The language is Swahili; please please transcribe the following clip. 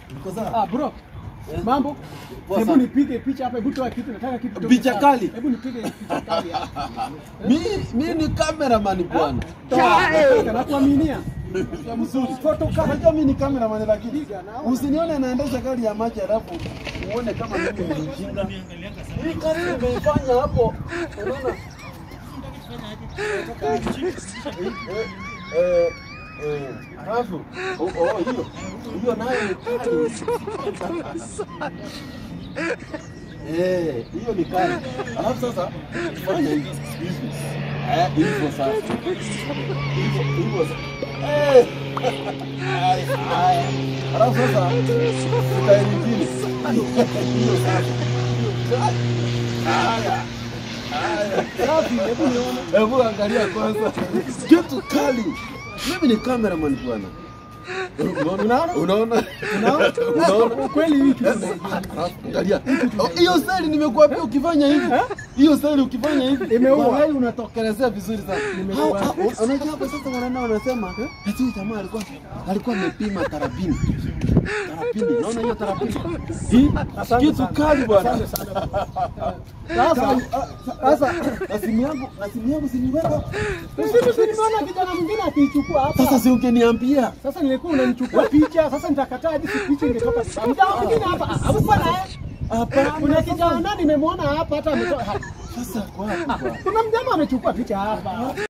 Niko sawa. Ah, bro. Mambo? Poa Hebu sana. nipige picha hapa, hebu toa kitu, nataka kitu. toke Picha sana. kali? Hebu nipige picha kali hapa. Mi mi ni cameraman bwana. Toa, nakuaminia. Ya mzuri. Photo kali. Unajua mimi ni cameraman lakini Piga, naona. usinione naendesha gari ya maji alafu uone kama mimi ni mjinga. Hii kazi nimeifanya hapo. Unaona? Eh, eh, eh, Alafu oh, oh, hiyo hiyo nayo ni kali. Eh, hiyo ni kali. Alafu sasa fanya hivi. Hivi. Eh, hivyo sasa. Hivyo hivyo sasa. Eh. Haya, haya. Alafu sasa sitairi nyingine. Hiyo sasa. Haya. Haya. Safi, hebu nione. Hebu angalia kwanza. Kitu kali. Mimi ni cameraman bwana. Unaona? Unaona? Unaona? Kweli hiki. Angalia. Oh, Hiyo style nimekuambia ukifanya hivi. Hiyo style ukifanya hivi. Imeua. Wallahi unatokelezea vizuri sana. Imeua. Hao- hao- Unajua hapo sasa wanaenda wanasema eti huyu jamaa alikuwa alikuwa amepima tarabini. Tarabini. Unaona hiyo tarabini? Hii Asante kitu sana. kali bwana. Asante sana. Sasa, Sasa na simu yangu na simu yangu siniweka. Sisi nimeona kijana mwingine akiichukua hapa. Sasa si ungeniambia. Sasa nilikuwa unanichukua picha, sasa nitakataa hadi si picha ingetoka. Mjao mwingine hapa, hapo naye. Hapana. Kuna kijana nimemwona hapa hata ametoka. Sasa kwa wapi bwana? Kuna mjamaa amechukua picha hapa.